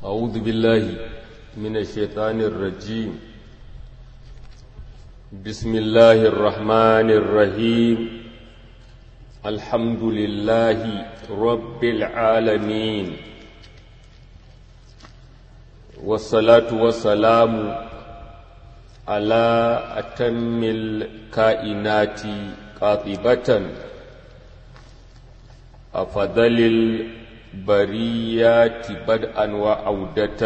أعوذ بالله من الشيطان الرجيم بسم الله الرحمن الرحيم الحمد لله رب العالمين والصلاة والسلام على أتم الكائنات قاطبة أفضل البريات بدءا وعودة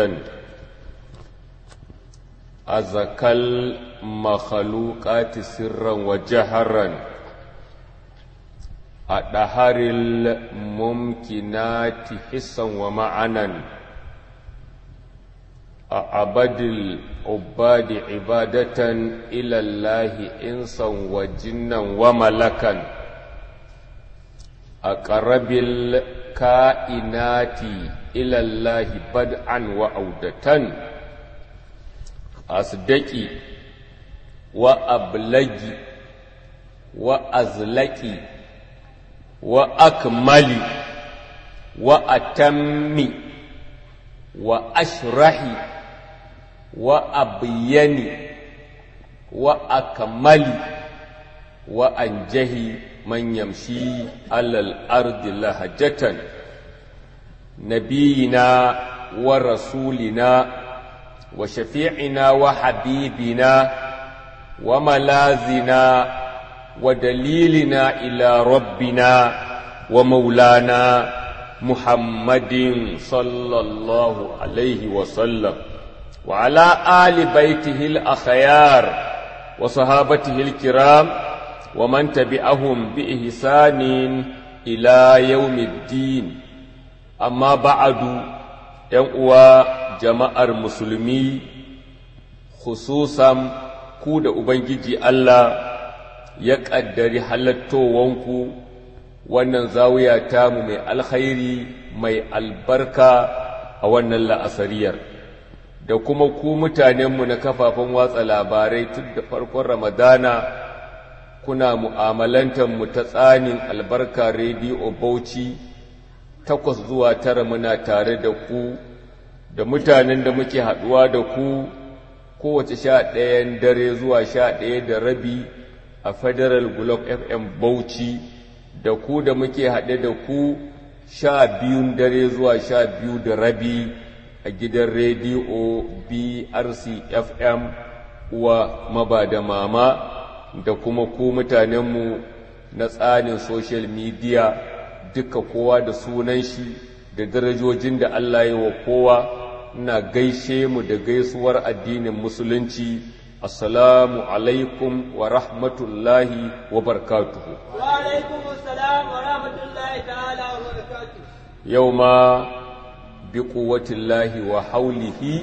أزكى المخلوقات سرا وجهرا أدهر الممكنات حسا ومعنا أعبد العباد عبادة إلى الله إنسا وجنا وملكا أقرب الكائنات إلى الله بدءا وعودة أصدقي وأبلغي وأزلقي وأكملي وأتمي وأشرحي وأبيني وأكملي وأنجهي من يمشي على الأرض لهجة نبينا ورسولنا وشفيعنا وحبيبنا وملاذنا ودليلنا إلى ربنا ومولانا محمد صلى الله عليه وسلم وعلى آل بيته الأخيار وصحابته الكرام ومن تبعهم بإحسان إلى يوم الدين أما بعد ينقوى جماعة المسلمين خصوصا كود أبنجي الله يقدر حلتوانكو wannan zawiya tamu mai alkhairi mai albarka a wannan la'asariyar da kuma ku mutanenmu na kafafen watsa labarai tun da farkon ramadana kuna mu ta tsanin albarka rediyo bauchi takwas zuwa tara muna tare da ku da mutanen da muke haɗuwa da ku kowace sha ɗayan dare zuwa sha ɗaya da rabi a federal globe fm bauchi da ku da muke haɗe da ku sha biyun dare zuwa sha biyu da rabi a gidan rediyo brc fm uwa maba da mama da kuma ku mutanenmu na tsarin social media duka kowa da sunan shi da darajojin da Allah yi wa kowa ina gaishe mu da gaisuwar addinin musulunci assalamu alaikum wa rahmatullahi wa barakatuhu wa alaikum assalam wa rahmatullahi ta'ala wa barakatuhu yau ma bi quwwatillahi wa haulihi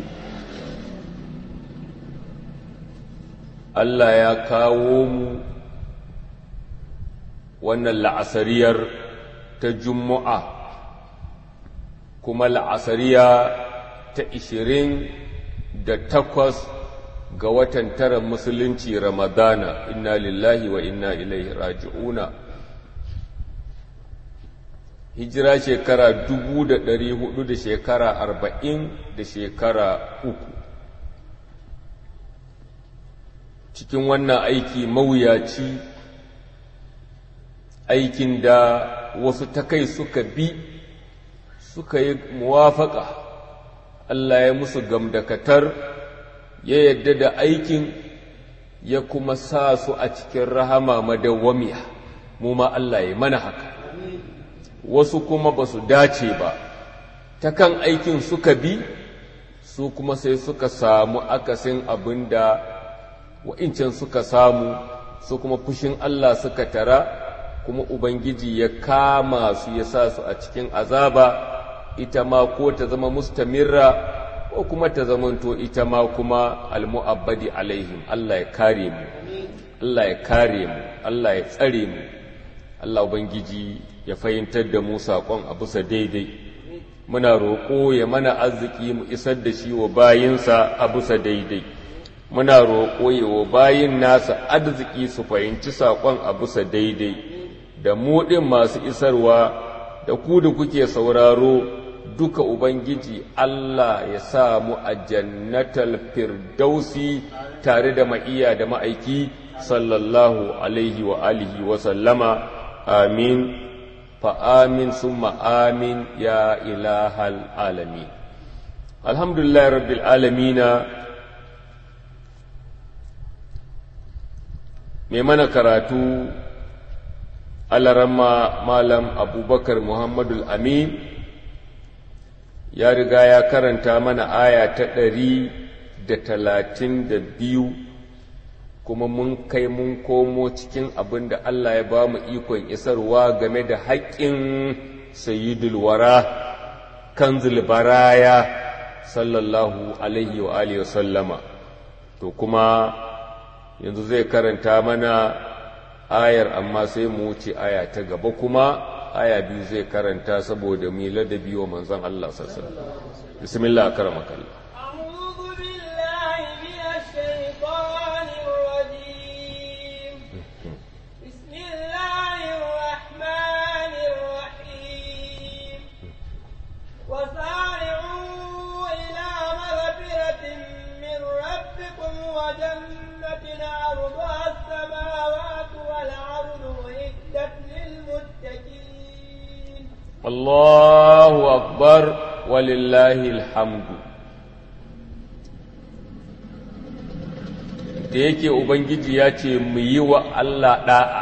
Allah ya kawo mu wannan la'asariyar ta Juma'a kuma la'asariya ta ishirin da takwas ga watan tara musulunci Ramadana inna lillahi wa inna ilaihi raji'una hijira shekara dubu da ɗari hudu da shekara arba'in da shekara uku cikin wannan aiki mawuyaci aikin da wasu ta kai suka bi suka yi muwafaka Allah ya musu gamdakatar ya yadda da aikin ya kuma sa su a cikin rahama madawwamiya mu ma Allah ya mana haka wasu kuma ba su dace ba ta kan aikin suka bi su kuma sai suka samu akasin abin da wa'incan suka samu su kuma fushin Allah suka tara kuma Ubangiji ya kama su ya sa su a cikin azaba ita ma ko ta zama mustamirra ko kuma ta zamanto ita ma kuma almu'abbadi alaihim Allah ya kare mu Allah ya kare mu Allah ya tsare mu Allah Ubangiji ya fahimtar da mu saƙon a bisa daidai muna roƙo ya mana arziki mu isar da shi wa bayinsa a bisa daidai muna roƙo ya wa bayin nasa arziki su fahimci saƙon a bisa daidai da mu ɗin masu isarwa da ku da kuke sauraro duka ubangiji Allah ya sa mu a jannatal firdausi tare da ma'iya da ma'aiki sallallahu alaihi wa alihi wa sallama amin fa amin summa amin ya ilahal alamin alhamdulillah rabbil alamina mai mana karatu alarama malam abubakar muhammadul amin ya riga ya karanta mana aya ta ɗari da talatin da biyu kuma mun kai mun komo cikin abin da Allah ya ba mu ikon isarwa game da haƙƙin sayyidul wara kanzul baraya sallallahu alaihi wa alihi sallama to kuma yanzu zai karanta mana ayar amma sai mu wuce aya ta gaba kuma aya biyu zai karanta saboda mu ladabi wa manzon Allah sallallahu alaihi wasallam bismillah akramakallah أعوذ بالله من الشيطان الرجيم بسم الله الرحمن الرحيم وسارعوا إلى مغفرة من ربكم وجنة عرضها السماوات والأرض أعدت للمتقين Allahu akbar walillahi alhamdu da yake ubangiji ya ce mu yi wa Allah da'a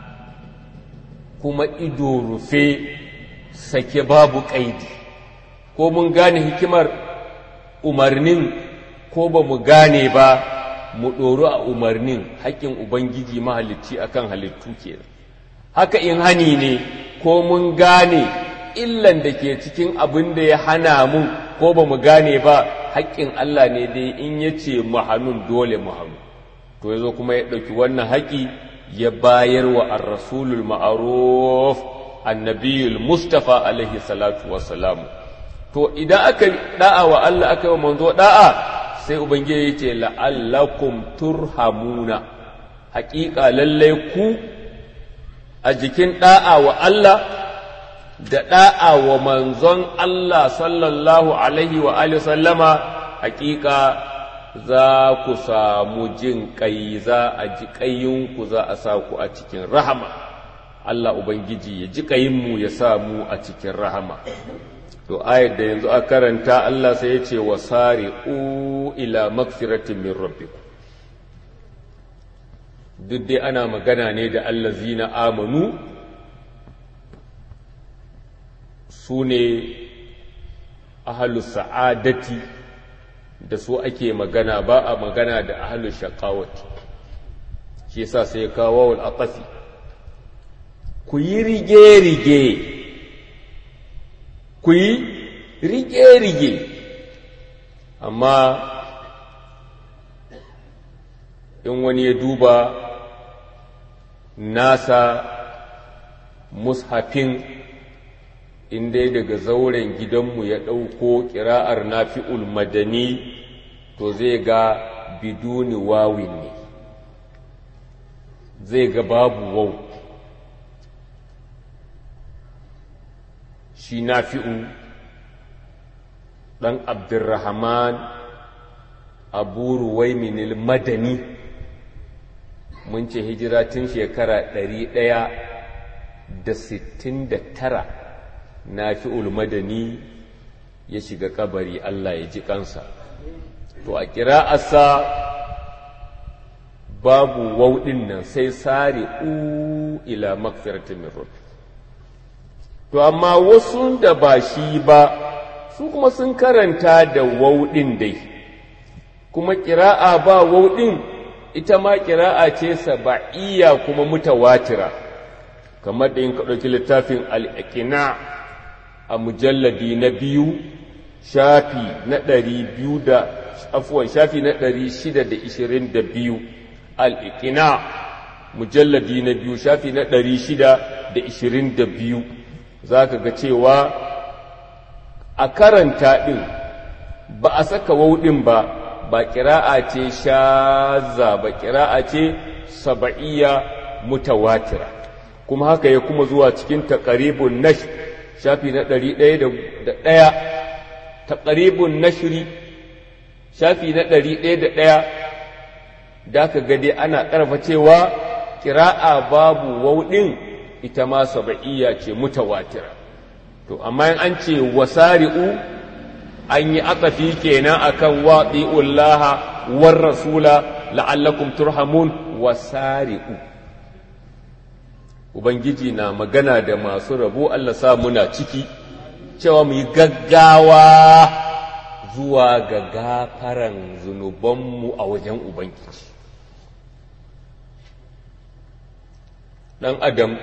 kuma ido rufe sake babu ƙaidi ko mun gane hikimar umarnin ko ba mu gane ba mu ɗoru a umarnin haƙƙin ubangiji mahalicci akan halittu kenan haka in hani ne ko mun gane illan da ke cikin abin da ya hana mu ko ba mu gane ba haƙƙin Allah ne dai in ya ce mu hannun dole mu hannu to ya zo kuma ya ɗauki wannan haƙi ya bayar wa ar-rasulul ma'aruf annabiyul mustafa alaihi salatu wassalamu to idan aka da'a wa Allah aka yi wa manzo da'a sai ubangiji ya ce la'allakum turhamuna haƙiƙa lallai ku a jikin ɗa'a wa Allah da ɗa'a wa manzon Allah sallallahu Alaihi wa sallama hakika za ku samu jin ƙai za a ji ƙayyinku za a sa ku a cikin rahama Allah Ubangiji ya ji ƙayinmu ya sa mu a cikin rahama to ayat da yanzu a karanta Allah sai ya ce wa sari'u ila magfiratin min rabbikum duk dai ana magana ne da allazina amanu su ne ahalus sa'adati da su ake magana ba a magana da ahalus shaqawati shi yasa sai kawo wal atafi ku yi rige-rige ku yi rige-rige amma in wani ya duba nasa mushafin inda daga zauren gidanmu ya ɗauko ƙira'ar nafi'ul madani to zai ga biduni wawin ne zai ga babu wau shi nafi'u ɗan abdurrahman abu ruwaiminil madani mun ce hijira tun shekara ɗari ɗaya da sittin da tara na fi ulmadani ya shiga kabari Allah ya ji kansa to a ƙira'arsa babu wauɗin nan sai sare u ila magfiratin min rabbi to amma wasu da ba shi ba su kuma sun karanta da wauɗin dai kuma ƙira'a ba wauɗin ita ma ƙira'a ce saba'iyya kuma mutawatira kamar da in ka ɗauki littafin al'aƙina a mujalladi na biyu shafi na ɗari biyu da afuwan shafi na ɗari shida da ishirin da biyu al'aƙina mujalladi na biyu shafi na ɗari shida da ishirin da biyu za ka ga cewa a karanta ɗin ba a saka wauɗin ba ba ƙira'a ce shaza ba ƙira'a ce saba'iyya mutawatira kuma haka ya kuma zuwa cikin taƙaribun nash shafi na ɗari ɗaya da ɗaya taqribun nashri shafi na ɗari ɗaya da ɗaya da ka gade ana ƙarfa cewa kira'a babu wauɗin ita ma saba'iyya ce mutawatira to amma in an ce wasari'u an yi atsafi kenan akan waɗi'ullaha war rasula la'allakum turhamun wasari'u ubangiji na magana da masu rabo Allah sa muna ciki cewa mu yi gaggawa zuwa ga gafaran zunubanmu a wajen ubangiji ɗan adam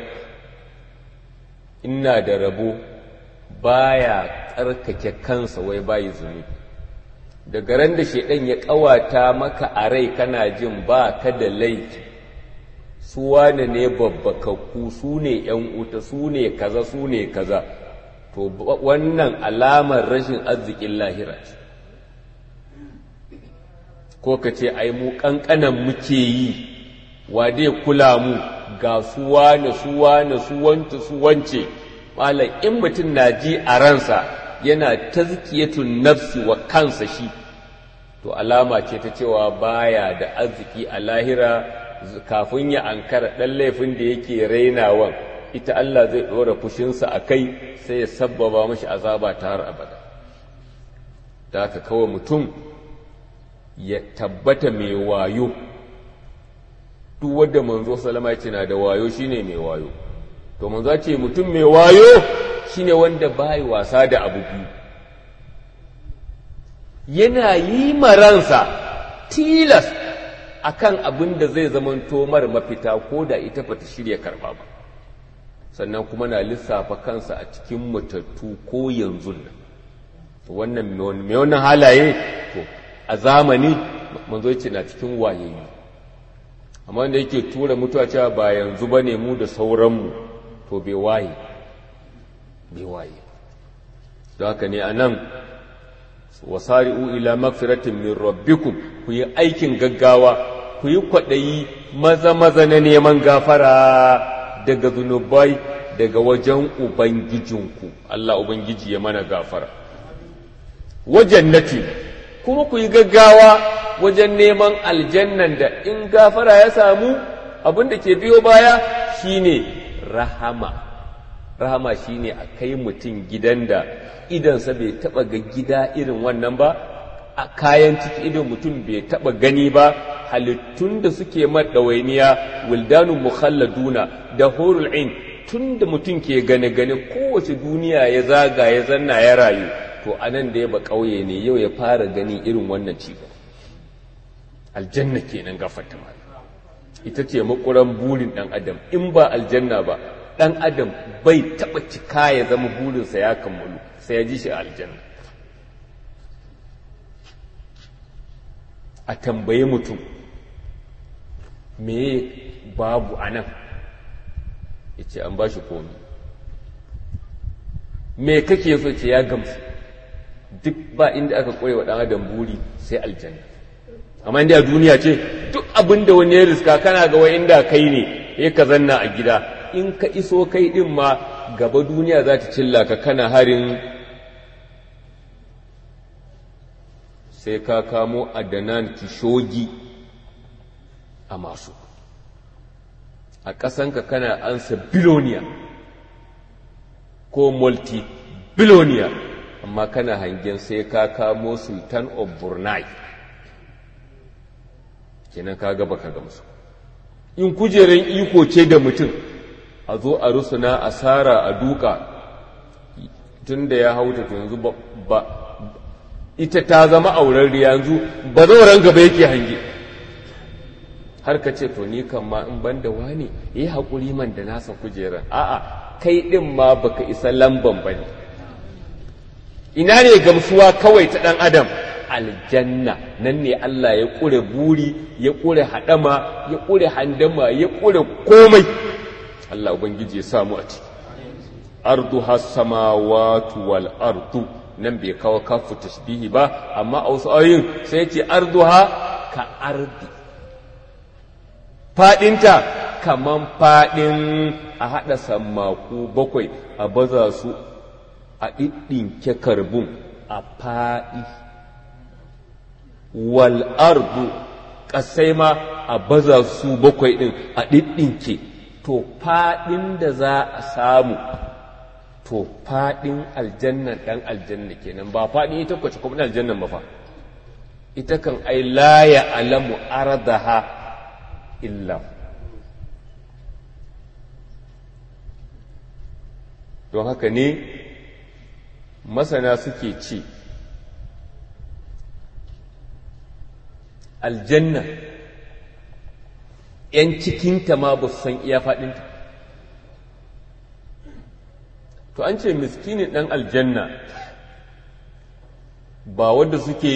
ina da rabo baya tsarkake kansa wai bayi zunubi daga ran da shaidan ya ƙawata maka a rai kana jin ba ka da laifi su wane ne babbakakku su ne ‘yan uta su ne kaza su ne kaza to wannan alamar rashin arzikin lahira ce ko ka ce ai mu ƙanƙanan muke yi wa dai kula mu ga su wane su wane su wance su wance malam in mutum na ji a ransa yana tazkiyatun nafsi wa kansa shi to alama ce ta cewa baya da arziki a lahira kafin ya ankara ɗan laifin da yake rainawan ita Allah zai ɗora fushinsa a kai sai ya sabbaba mashi azaba ta har abada da haka kawai mutum ya tabbata mai wayo duk wadda manzo salama ce na da wayo shine mai wayo to manzo ce mutum mai wayo shine wanda bai wasa da abu biyu yana yi maransa tilas akan abin da zai zamanto mara mafita ko da ita bata shirya karba ba sannan kuma na lissafa kansa a cikin matattu ko yanzu nan wannan mai wannan halaye to a zamani manzo ce na cikin wayayi amma da yake tura mutuwa cewa ba yanzu ba ne mu da sauranmu to bai waye bai waye don haka ne a nan wasari'u ila magfiratin min rabbikum ku yi aikin gaggawa ku yi kwaɗayi maza-maza na neman gafara daga zunubai daga wajen ubangijinku Allah ubangiji ya mana gafara wajen nati kuma ku yi gaggawa wajen neman aljannan da in gafara ya samu abin da ke biyo baya shine rahama rahama shine a kai mutum gidan da idansa bai taba ga gida irin wannan ba a kayan ciki idan mutum bai taba gani ba halittun da suke maɗawainiya wildanun mukhalladuna da horul ain tun da mutum ke gane gane kowace duniya ya zaga ya zanna ya rayu to anan da ya ba ƙauye ne yau ya fara gani irin wannan ci aljanna kenan gafarta ma ita ce makuran burin ɗan adam in ba aljanna ba ɗan adam bai taɓa cika ya zama burinsa ya kammalu sai ya ji shi a aljanna a tambaye mutum me babu a nan ya ce an ba shi komi me kake so ce ya gamsu duk ba inda aka ƙware wa ɗan adam buri sai aljanna amma inda a duniya ce duk abin da wani ya riska kana ga wai inda kai ne ya ka zanna a gida in ka iso kai ɗin ma gaba duniya za ta cilla ka kana harin sai ka kamo adanan kishogi a masu a ƙasanka kana ansa biloniya ko multi biloniya amma kana hangen sai ka kamo sultan of brunei kenan ka gaba ka gamsu in kujerar iko ce da mutum a zo a rusuna asara a duka tun da ya hauta to yanzu ba ita ta zama auren yanzu ba zauren gaba yake hange har ka ce to ni kan ma in ban da wani yi haƙuri man da nasa kujerar a'a kai ɗin ma baka isa lamban ba ne ina ne gamsuwa kawai ta ɗan adam aljanna nan ne Allah ya ƙure buri ya ƙure haɗama ya ƙure handama ya ƙure komai Allah Ubangiji ya samu a ciki ardu samawatu wal ardu nan bai kawo kafu tashbihi ba amma a wasu ayoyin sai ce arduha ka ardi fadinta kaman fadin a hada sammaku bakwai a baza su a ɗiɗɗinke karbun a faɗi wal ardu ƙasai ma a baza su bakwai ɗin a ɗiɗɗinke to faɗin da za a samu to faɗin aljannan ɗan aljanna kenan ba faɗin ita kwace kuma aljannan ba fa ita kan ai la ya alamu ardaha illa don haka ne masana suke ce aljanna ‘yan cikinta ma ba su san iya faɗinta to an ce miskinin ɗan aljanna ba wanda suke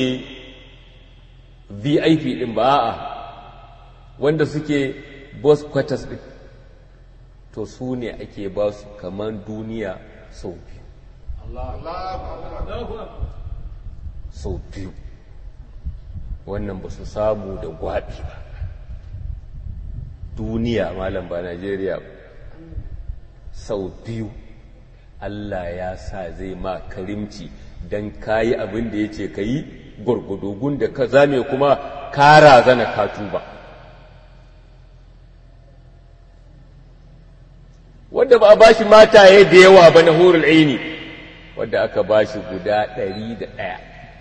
vip ɗin ba a wanda suke boss quarters ɗin to su ne ake ba su kamar duniya sau biyu sau biyu wannan ba su samu da gwaɓi ba duniya malam ba najeriya ba sau biyu allah ya sa zai ma karimci don kayi abin da ya ce ka yi gwargwadogun da ka zame kuma kara zana katu ba wadda ba a ba shi mataye da yawa ba na horul aini wadda aka ba shi guda ɗari da ɗaya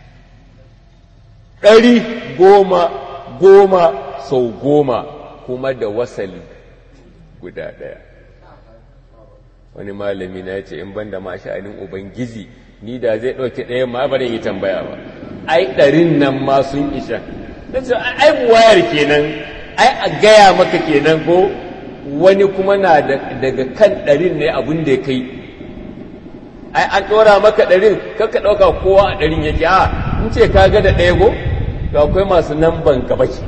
ɗari goma goma sau goma kuma da wasali guda ɗaya wani malami na ce in banda ma sha'anin ubangiji ni da zai ɗauki ɗaya ma ba yi tambaya ba ai ɗarin nan ma sun isha na ce ai wayar kenan ai a gaya maka kenan ko wani kuma na daga kan ɗarin ne abin da ya kai ai an ɗora maka ɗarin kakka ɗauka kowa a ɗarin yake a in ce ka ga da ɗaya go to akwai masu nan ban gaba ke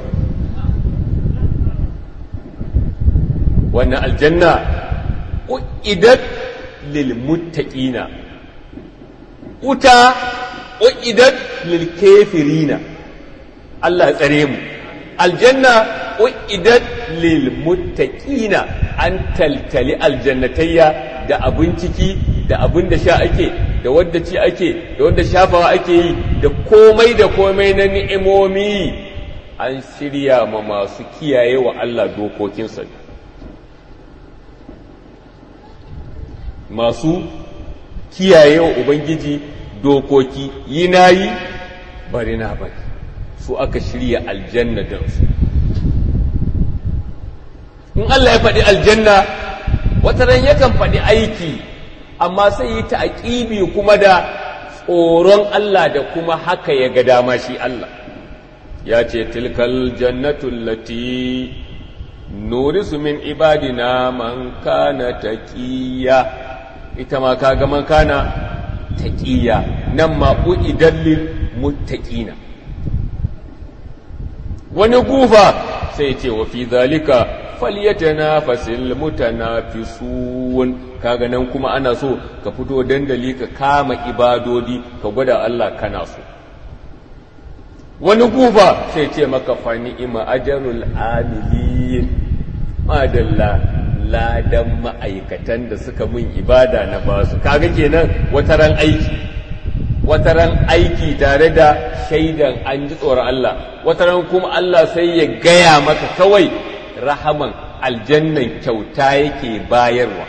wannan aljanna u'idat lil muttaqina uta u'idat lil kafirina Allah tsare mu aljanna u'idat lil muttaqina an taltali aljannatayya da abin ciki da abin da sha ake da wadda ci ake da wadda shafawa ake yi da komai da komai na ni'imomi an shirya ma masu kiyaye wa Allah dokokinsa masu kiyaye wa Ubangiji dokoki yi na yi bari na bari su aka shirya aljanna don su in Allah ya faɗi aljanna wataran yakan faɗi aiki amma sai yi ta aƙibi kuma da tsoron Allah da kuma haka ya ga dama shi Allah ya ce tilkal jannatul lati nurisu min ibadina man kana taqiya ita ma kaga man kana taqiya nan ma uidan lil muttaqina wani gufa sai ce wa fi zalika falyatanafasil mutanafisun kaga nan kuma ana so ka fito dandali ka kama ibadodi ka gwada Allah kana so wani gufa sai ce maka fa ni'ima ajrul amilin madalla ladan ma'aikatan da suka mun ibada na basu kaga kenan wataran aiki wataran aiki tare da shaidan an ji tsoron Allah wataran kuma Allah sai ya gaya maka kawai rahaman aljannan kyauta yake bayarwa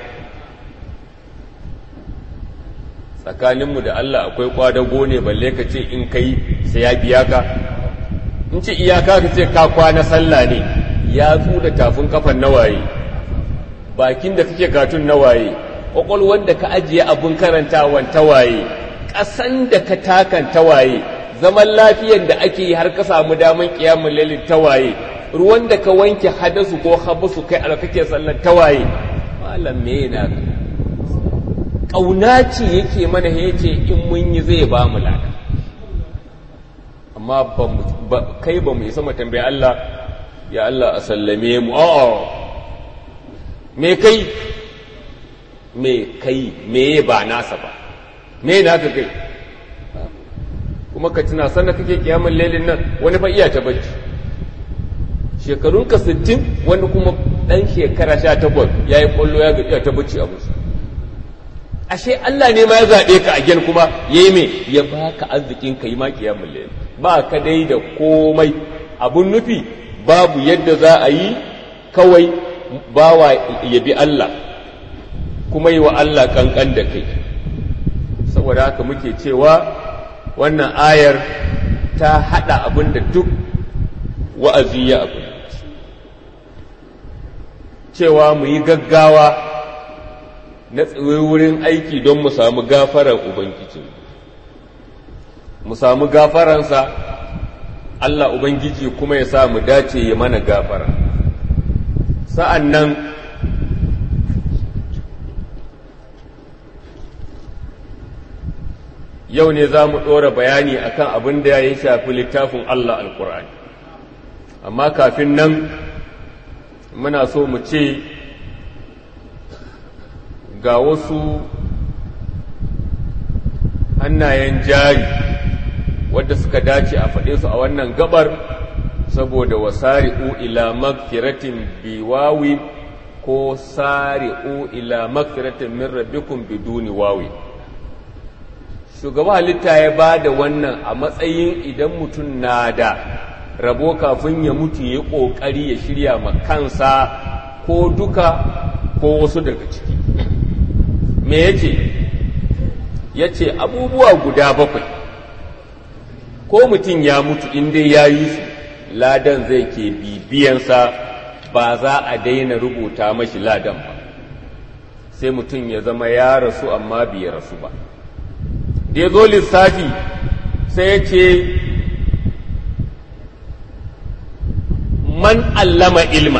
tsakaninmu da Allah akwai kwadago ne balle ka ce in kai sai ya biya ka in ce iyaka ka ce ka kwana sallah ne ya da tafin kafan nawaye bakin da kake katun nawaye ƙwaƙwalwar da ka ajiye abin karantawan tawaye ƙasan da ka takan tawaye zaman lafiyar da ake yi har ka samu daman ƙiyamun lalin tawaye ruwan da ka wanke hadasu ko habasu kai a kake sallar tawaye malam me na ka ƙauna ce yake mana ya ce in mun yi zai ba mu lada amma kai ba mu isa mu tambayi Allah ya Allah a sallame mu a'a me kai me kai me ba nasa ba me naka kai kuma ka tuna sannan kake kiyamun lailin nan wani ba iya ta bacci shekarunka sittin wani kuma ɗan shekara sha takwas ya yi ƙwallo ya gajiya ta bacci a musu ashe Allah ne ma ya zaɓe ka a gen kuma ya yi mai ya baka arzikin ka yi ma kiyamun layl ba ka dai da komai abun nufi babu yadda za a yi kawai bawa ya bi Allah kuma yi wa Allah kankan da kai saboda haka muke cewa wannan ayar ta haɗa abin da duk wa'azi ya abu cewa mu yi gaggawa na wurin aiki don mu samu gafarar Ubangiji mu samu gafaransa Allah Ubangiji kuma ya sa mu dace ya mana gafara sa'an nan yau ne za mu ɗora bayani akan abin da ya shafi littafin Allah alƙur'ani amma kafin nan muna so mu ce ga wasu hannayen jari wadda suka dace a faɗe su a wannan gabar saboda wasari'u ila magfiratin biwawi ko sari'u ila magfiratin min rabbikum biduni wawi shugaba halitta ya ba da wannan a matsayin idan mutum na da rabo kafin ya mutu ya ƙoƙari ya shirya ma kansa ko duka ko wasu daga ciki me ya ce ya ce abubuwa guda bakwai ko mutum ya mutu inda ya yi su ladan zai ke bibiyansa ba za a daina rubuta mashi ladan ba sai mutum ya zama ya rasu amma bai rasu ba da ya zo lissafi sai ya ce man allama ilma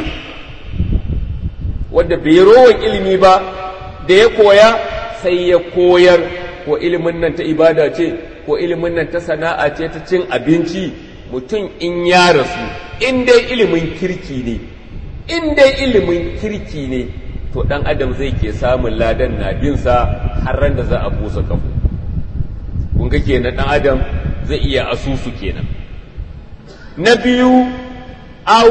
wadda bai rowan ilimi ba da ya koya sai ya koyar ko ilimin nan ta ibada ce ko ilimin nan ta sana'a ce ta cin abinci mutum in ya rasu in dai ilimin kirki ne in dai ilimin kirki ne to dan adam zai ke samun ladan na binsa har ran da za a busa kafu kun ga kenan dan adam zai iya asusu kenan na biyu au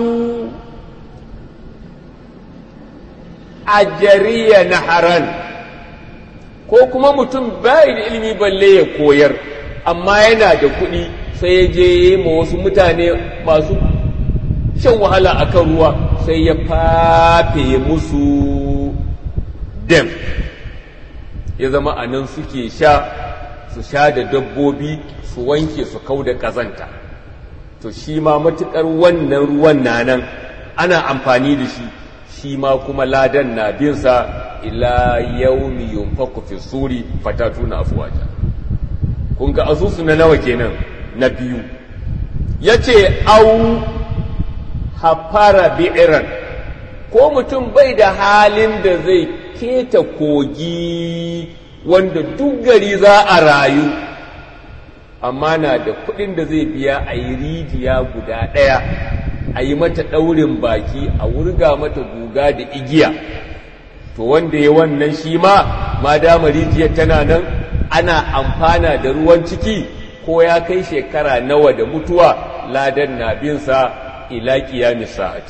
ajariya na haran ko kuma mutum bai da ilimi balle ya koyar amma yana da kuɗi sai ya je ma wasu mutane masu shan wahala akan ruwa sai ya fafe musu dem ya zama a nan suke sha su sha da dabbobi su wanke su kau da ƙazanta to shi ma matuƙar wannan ruwan na nan ana amfani da shi shi ma kuma ladan na binsa ila yaumi yunfaku fi suri fatatuna afwaja kun ga asusu na nawa kenan na biyu yace au hafara bi'iran ko mutum bai da halin da zai keta kogi wanda duk gari za a rayu amma na da kuɗin da zai biya a yi rijiya guda ɗaya a yi mata ɗaurin baki a wurga mata guga da igiya to wanda ya wannan shi ma ma dama rijiyar tana nan ana amfana da ruwan ciki ko ya kai shekara nawa da mutuwa ladan na binsa ila kiyamis sa'ati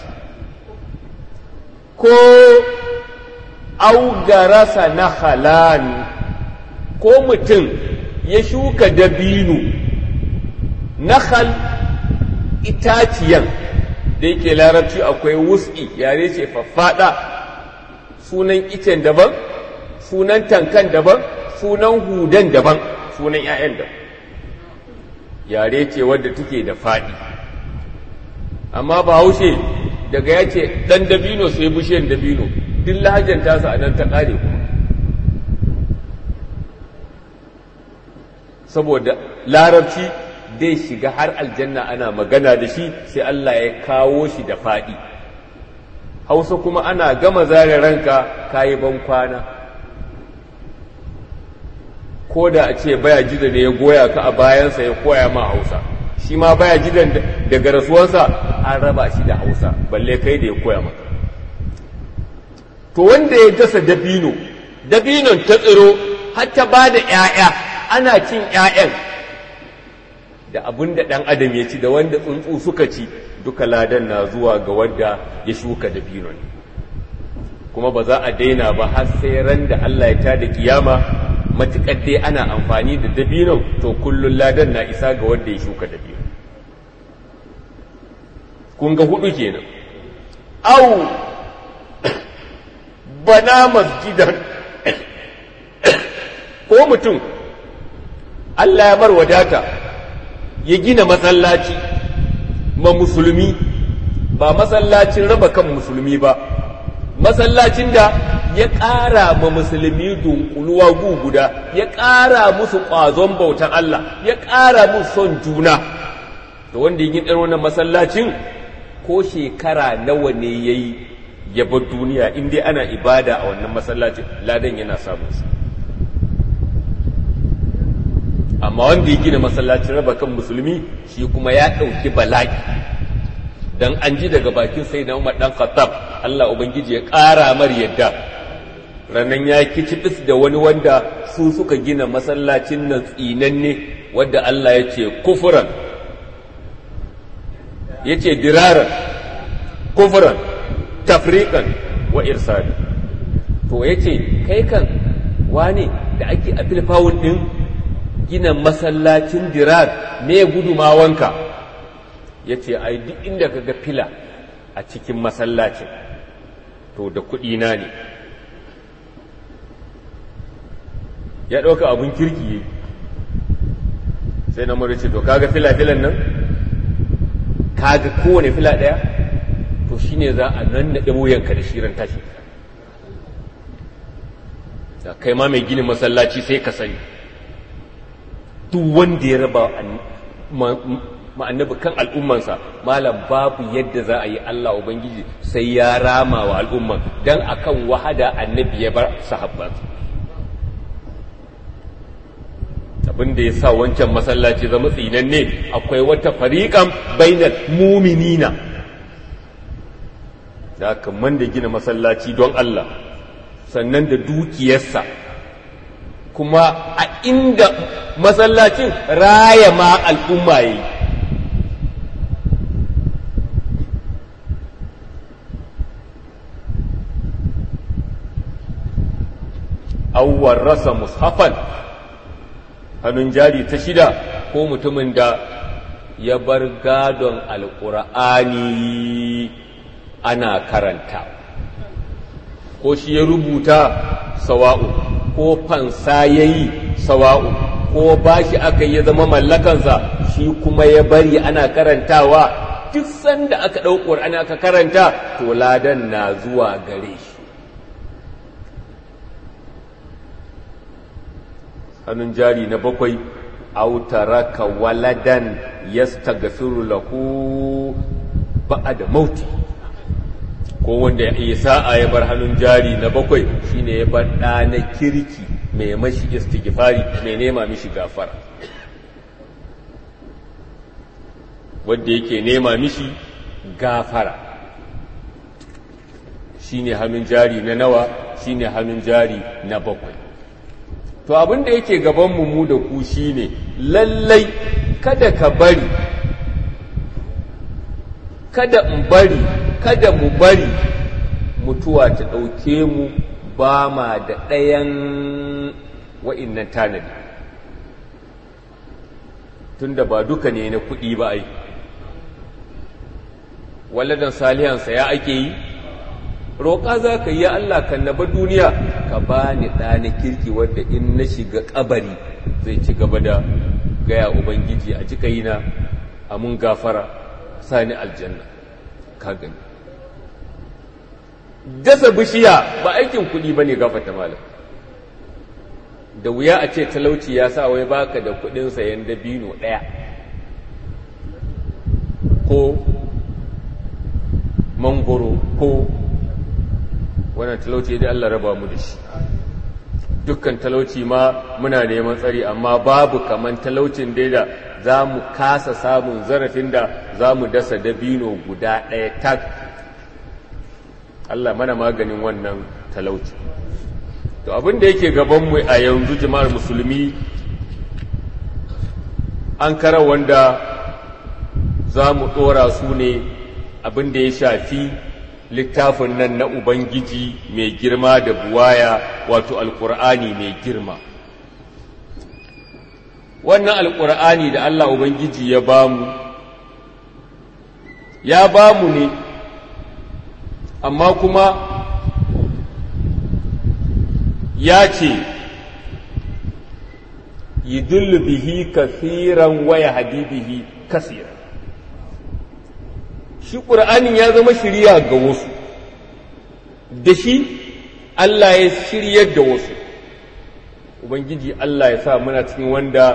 ko augarasa na halan ko mutum ya shuka dabino nahal itaciyan da yake larabci akwai wus'i yare ce faffada sunan icen daban sunan tankan daban sunan hudan daban sunan 'ya'yan daban yare ce wadda take da faɗi amma ba haushe daga ya ce ɗan dabino sai bishiyar dabino duk lahajar tasa a nan ta ƙare kuma saboda larabci dai shiga har aljanna ana magana da shi sai Allah ya kawo shi da faɗi hausa kuma ana gama zare ranka kayi ban kwana ko da a ce baya jida ne ya goya ka a bayansa ya koya ma hausa shi ma baya jidan daga rasuwansa an raba shi da hausa balle kai da ya koya maka to wanda ya dasa dabino dabinon ta tsiro har ta ba da 'ya'ya ana cin 'ya'yan da abin da ɗan adam ya ci da wanda tsuntsu suka ci duka ladan na zuwa ga wanda ya shuka dabino ne kuma ba za a daina ba har sai ran da Allah ya tada kiyama matuƙar dai ana amfani da dabino to kullun ladan na isa ga wanda ya shuka dabino kun ga hudu kenan au bana masjidan ko mutum Allah ya bar wadata ya gina masallaci ma musulmi ba masallacin raba kan musulmi ba masallacin da ya ƙara ma musulmi dunkuluwa gu guda ya ƙara musu ƙwazon bautan Allah ya ƙara musu son juna da wanda yi ɗan wannan masallacin ko shekara nawa ne ya yi ya bar duniya in dai ana ibada a wannan masallacin ladan yana samun sa amma wanda ya gina masallacin raba kan musulmi shi kuma ya ɗauki bala'i dan an ji daga bakin sai na umar ɗan khattab Allah ubangiji ya ƙara mar yadda ranan ya kicibis da wani wanda su suka gina masallacin nan tsinanne wadda Allah ya ce kufuran ya ce diraran kufuran tafrikan wa irsali to ya ce kai kan wane da ake a filfawun ɗin gina masallacin dirar me gudumawanka ya ce ai duk inda ka ga fila a cikin masallacin to da kuɗina ne ya ɗauka abin kirki sai na mara ce to kaga fila-filan nan kaga kowane fila ɗaya to shine za a nan naɗe wuyanka da shirin tashi da kai ma mai ginin masallaci sai ka sani duk wanda ya raba ma'annabi kan al'ummansa malam babu yadda za a yi Allah Ubangiji sai ya rama wa al'umman don akan wahada annabi ya bar sahabban abin da ya sa wancan masallaci zama tsinanne akwai wata fariƙan bainar muminina da aka man da gina masallaci don Allah sannan da dukiyarsa kuma a inda masallacin raya ma al'umma yi awwar rasa mushafan hannun jari ta shida ko mutumin da ya bar gadon alƙur'ani ana karanta ko shi ya rubuta sawa'u ko fansa ya yi sawa'u ko bashi aka yi zama mallakansa shi kuma ya bari ana karantawa duk sanda aka ɗau ƙur'ani aka karanta to ladan na zuwa gare shi hannun jari na bakwai autaraka waladan yastaghfiru lahu ba'da mauti ko wanda ya iya sa'a ya bar hannun jari na bakwai shine ya bar ɗa na kirki mai mashi istighfari mai nema mishi gafara wanda yake nema mishi gafara shine hannun jari na nawa shine hannun jari na bakwai to abin da yake gabanmu mu da ku shine lallai kada ka bari kada in bari kada mu bari mutuwa ta ɗauke mu ba ma da ɗayan wa'innan tanadi tunda ba duka ne na kuɗi ba ai walladan salihansa ya ake yi roƙa za ka yi Allah kan na duniya ka ba ni ɗani kirki wadda in na shiga ƙabari zai ci gaba da gaya Ubangiji a cika yi na amun gafara sani aljanna ka gani dasa bishiya ba aikin kuɗi ba ne gafata malam da wuya a ce talauci ya sa wai baka da kuɗin sayan dabino ɗaya ko mangoro ko wannan talauci dai Allah raba mu da shi dukkan talauci ma muna neman tsari amma babu kaman talaucin dai da za mu kasa samun zarafin da za mu dasa dabino guda ɗaya tak Allah mana maganin wannan talauci to abin da yake gabanmu a yanzu jama'ar musulmi an kara wanda za mu ɗora su ne abin da ya shafi littafin nan na ubangiji mai girma da buwaya wato alkur'ani mai girma wannan alkur'ani da allah ubangiji ya bamu ya bamu ne amma kuma ya ce yidullu bihi kasiran waya hadibihi kasiran shi ƙur'anin ya zama shirya ga wasu da shi Allah ya shiryar da wasu ubangiji Allah ya sa muna cikin wanda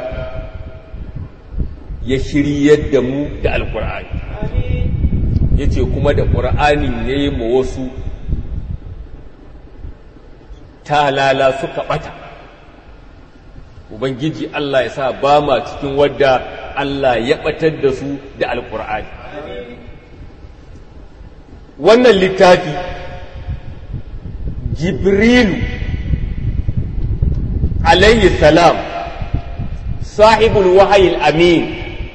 ya shiryar da mu da alƙur'ani ya ce kuma da ƙur'anin ya yi ma wasu talala suka ɓata ubangiji Allah ya sa ba ma cikin wadda Allah ya ɓatar da su da alƙur'ani wannan littafi jibrilu alayhi salam sahibul wahayil amin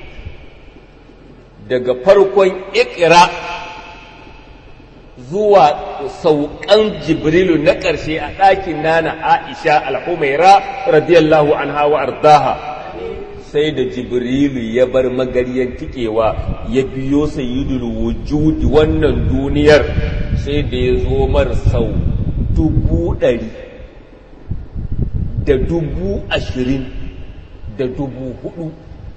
daga farkon ikira zuwa saukan jibrilu na ƙarshe a ɗakin nana aisha al-humaira radiyallahu anha wa ardaha sai da jibrilu ya bar magaryan tikewa ya biyo sayyidul wujudi wannan duniyar sai da ya zo mar sau dubu ɗari da dubu ashirin da dubu hudu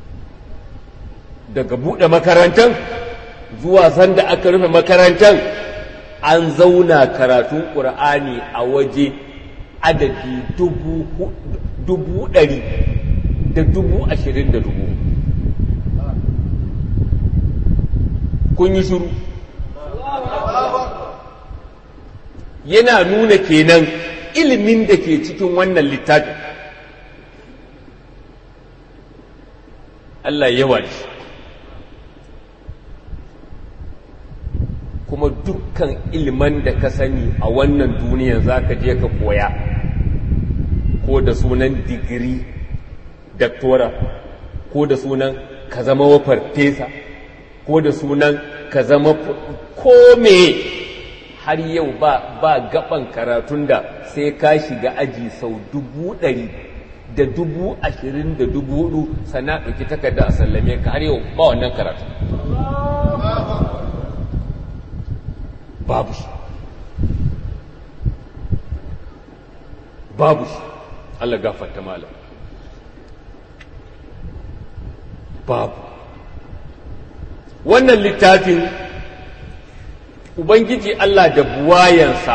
daga buɗe makarantar zuwa sanda aka rufe makarantar an zauna karatun ƙur'ani a waje adadi dubu ɗari da dubu ashirin da dubu kun yi shuru yana nuna kenan ilimin da ke cikin wannan littafin Allah yawa shi kuma dukkan iliman da ka sani a wannan duniya za ka je ka koya ko da sunan digiri daktora ko da sunan ka zama wa farfesa ko da sunan ka zama ko me har yau ba ba gaban karatun da sai ka shiga aji sau dubu ɗari da dubu ashirin da dubu hudu sana ɗauki takarda a sallame ka har yau ba wannan karatu babu shi babu shi Allah gafarta malam babu wannan littafin ubangiji Allah da buwayansa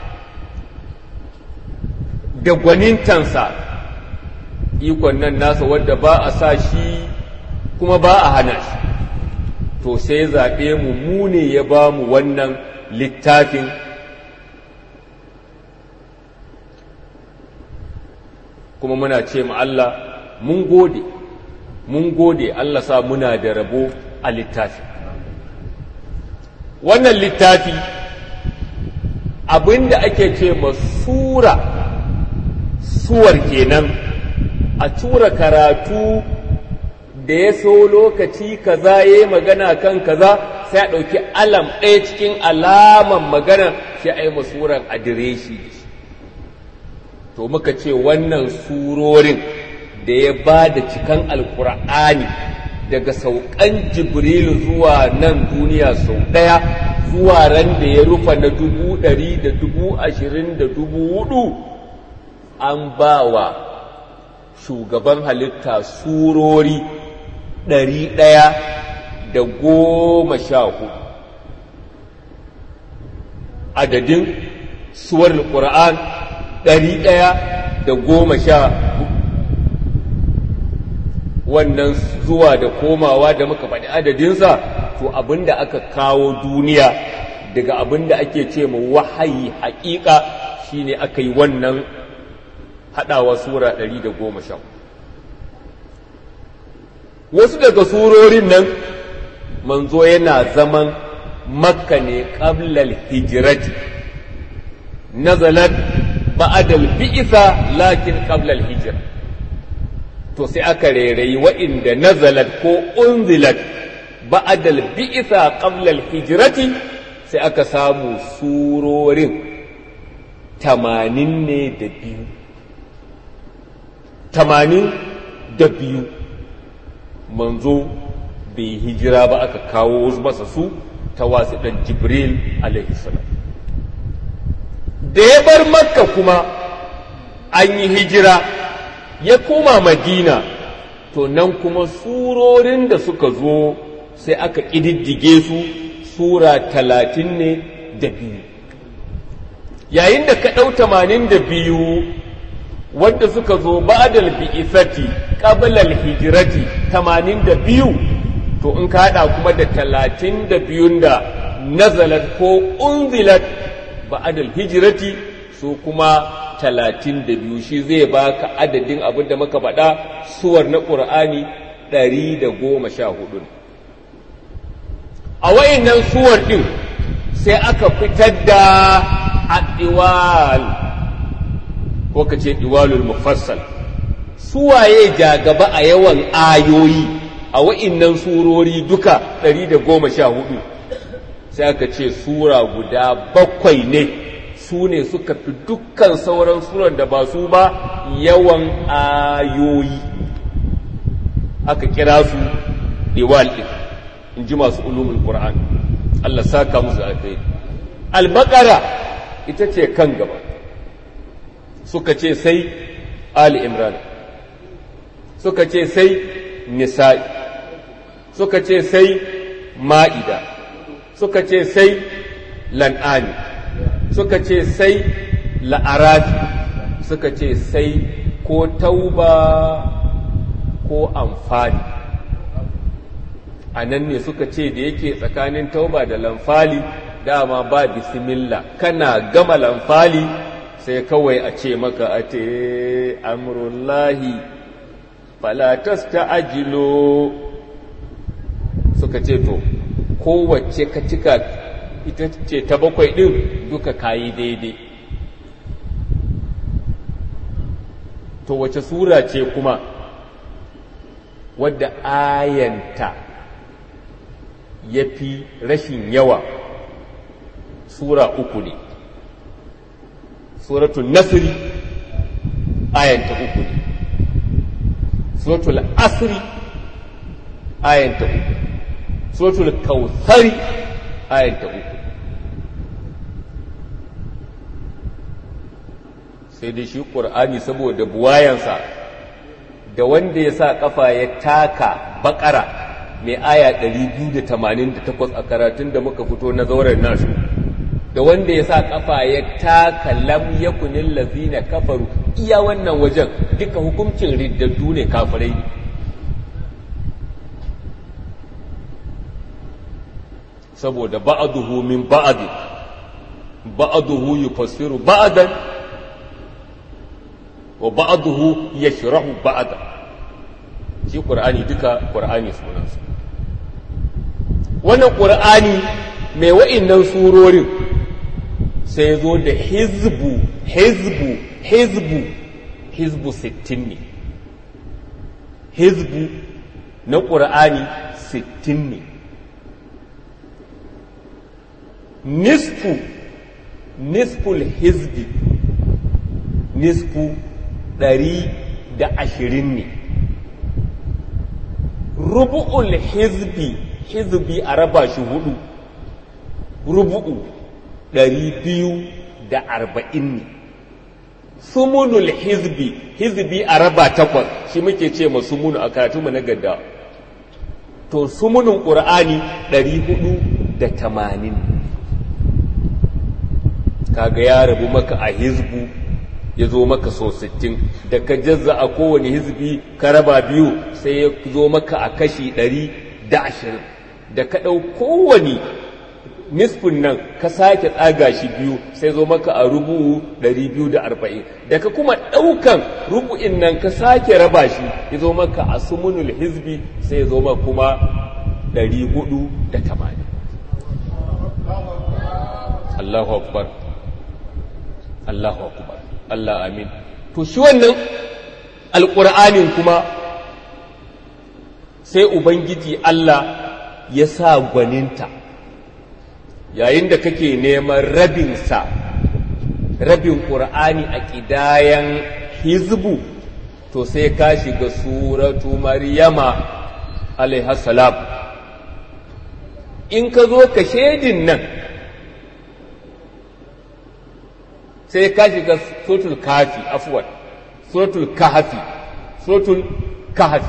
da gwanintansa ikon nan nasa wadda ba a sa shi kuma ba a hana shi to sai zaɓe mu mu ne ya ba mu wannan littafin kuma muna ce ma Allah mun gode mun gode Allah sa muna da rabo a littafi wannan littafi abinda ake ce ma sura suwar kenan a tura karatu da ya so lokaci kaza ya yi magana kan kaza sai a ɗauki alam ɗaya cikin alaman magana sai a yi masuran adireshi to muka ce wannan surorin da ya ba da cikan alkur'ani daga saukan jibrilu zuwa nan duniya sau ɗaya zuwa ran da ya rufa na dubu ɗari da dubu ashirin da dubu hudu an ba wa shugaban halitta surori ɗari ɗaya da goma sha hudu adadin suwar ƙura'an ɗari ɗaya da goma sha hudu wannan zuwa da komawa da muka faɗi adadinsa to abinda aka kawo duniya daga abinda ake ce ma wahayi haƙiƙa shine aka yi wannan haɗawa sura ɗari da goma sha wasu daga surorin nan manzo yana zaman makka ne ƙablal hijirati nazalat ba'adal bi'isa lakin ƙablal hijira to sai aka rairayi wa'inda nazalat ko unzilat ba'adal bi'isa ƙablal hijirati sai aka samu surorin tamanin ne da biyu tamanin da biyu manzo bai hijira ba aka kawo masa su ta wasu ɗan jibril alaihissalam da ya bar makka kuma an yi hijira ya koma madina to nan kuma surorin da suka zo sai aka ƙididdige su sura talatin ne da biyu yayin da ka ɗau tamanin da biyu wadda suka zo ba'dal bi'isati qablal hijrati tamanin da biyu to in ka haɗa kuma da talatin da biyun da nazalat ko unzilat ba'dal hijrati su kuma talatin da biyu shi zai baka adadin abin da muka faɗa suwar na ƙur'ani ɗari da goma sha hudu a wayannan suwar ɗin sai aka fitar da adiwal ko ka ce diwalul mufassal suwaye ja gaba a yawan ayoyi a wa'innan surori duka 114 sai aka ce sura guda bakwai ne su ne suka fi dukkan sauran suran da ba su ba yawan ayoyi aka kira su diwal ɗin in ji masu ulumul qur'an Allah saka musu alkhairi al-baqara ita ce kan gaba suka ce sai Ali Imran suka ce sai Nisa'i suka ce sai Ma'ida suka ce sai Lan'ani suka ce sai La'arafi suka ce sai ko tauba ko amfani a nan ne suka ce da yake tsakanin tauba da lamfali dama ba bismillah kana gama lamfali sai kawai a ce maka a te amurullahi falatas ta ajilo suka ce to kowace ka cika ita ce ta bakwai ɗin duka kayi daidai to wace sura ce kuma wadda ayanta ya fi rashin yawa sura uku ne suratul nasri ayanta uku ne suratul asri ayanta uku suratul kautsari ayanta uku sai dai shi ƙur'ani saboda buwayansa da wanda ya sa ƙafa ya taka baƙara mai aya 288 a karatun da muka fito na zauren nasu da wanda ya sa kafa ya taka lam yakunin lazina kafaru iya wannan wajen duka hukuncin riddaddu ne kafirai ne saboda ba'aduhu min ba'adi ba'aduhu yufassiru ba'adan wa ba'aduhu yashrahu ba'adan shi qur'ani duka qur'ani sunansa wannan qur'ani mai wa'innan surorin sai zo da hizbu hizbu hizbu hizbu sittin ne hizbu na ƙur'ani sittin ne nisfu nisful hizbi nisfu ɗari da ashirin ne rubu'ul hizbi hizbi a raba shi hudu rubu'u ɗari biyu da arba'in ne sumunul hizbi hizbi a raba takwas shi muke ce ma sumunu a karatunmu na gadda to sumunin ƙur'ani ɗari hudu da tamanin kaga ya rabu maka a hizbu ya zo maka so sittin da ka jazza a kowane hizbi ka raba biyu sai ya zo maka a kashi ɗari da ashirin da ka ɗau kowane nisfin nan ka sake tsaga shi biyu sai zo maka a rubu 240 da ka kuma ɗaukan rubu'in nan ka sake raba shi ya zo maka a sumunul hizbi sai ya zo maka kuma 480 Allahu akbar Allahu akbar Allah amin to shi wannan alƙur'anin kuma sai ubangiji Allah ya sa gwaninta yayin da kake neman rabinsa rabin ƙur'ani a ƙidayen hizbu to sai ka shiga suratu maryama alaihassalam in ka zo ka shedin nan sai ka shiga suratul kafi afwan suratul kahafi suratul kahafi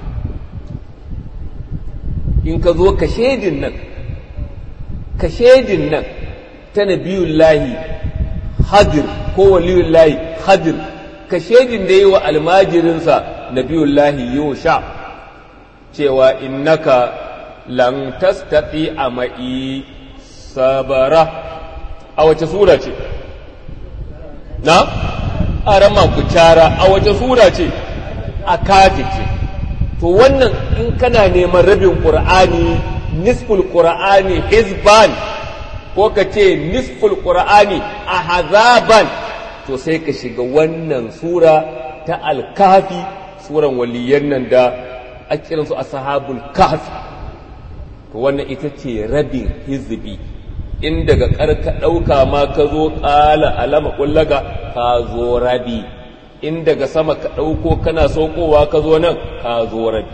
in ka zo ka shedin nan ka shedin nan ta nabiyullahi hadir ko waliyullahi hadir ka shedin da yi wa almajirinsa nabiyullahi yosha cewa innaka lan tastati a ma'i sabara a wace sura ce na arama ku cara a wace sura ce a kafi ce to wannan in kana neman rabin qur'ani nisful qur'ani hizban ko ka ce nisful qur'ani ahzaban to sai ka shiga wannan sura ta alkafi suran waliyan nan da a kiransu ashabul kahfi to wannan ita ce rabin hizbi in daga karka ɗauka ma ka zo ƙala alama ƙullaga ka zo rabi in daga sama ka ɗauko kana saukowa ka zo nan ka zo rabi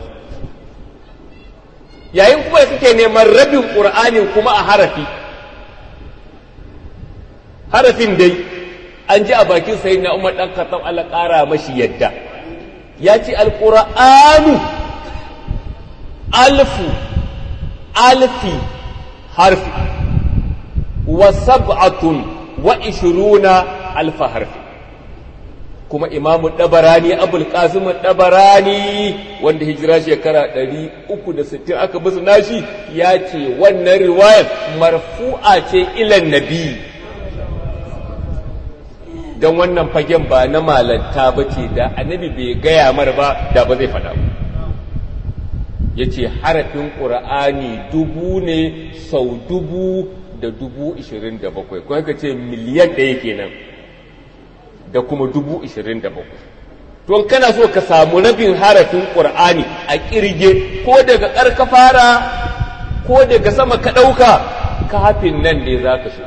yayin kuma suke neman rabin ƙur'ani kuma a harafi harafin dai an ji a bakin sai na umar ɗan katam Allah ƙara mashi yadda ya ce alƙur'anu alfu alfi harfi wa sab'atun wa ishiruna alfa harfi kuma imamu ɗabarani abul qasim ɗabarani wanda hijira shekara 360 aka bisu nashi ya ce wannan riwayar marfu'a ce ilan nabi don wannan fagen ba na malanta ba ce da annabi bai gaya mar ba da ba zai faɗa ba ya ce harafin ƙura'ani dubu ne sau dubu da dubu ishirin da bakwai kuma ka ce miliyan ɗaya kenan da kuma dubu ishirin da bakwai to kana so ka samu rabin harafin ƙur'ani a ƙirge ko daga ƙarka fara ko daga sama ka ɗauka kafin nan ne za ka shiga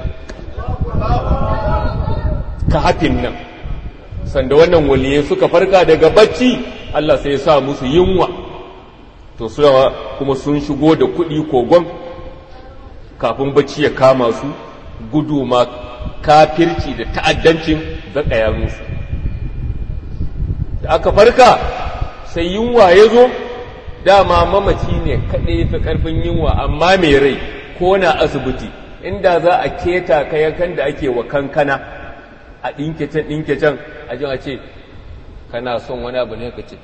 kafin nan sanda wannan waliyai suka farka daga bacci Allah sai ya sa musu yunwa to suna kuma sun shigo da kuɗi kogon kafin bacci ya kama su gudu ma kafirci da ta'addancin zaƙaya musu da aka farka sai yunwa ya zo dama mamaci ne kaɗai fi ƙarfin yunwa amma mai rai ko na asibiti inda za a keta kayakan da ake wa kankana a ɗinke can ɗinke can a jin a ce kana son wani abu ne ka ce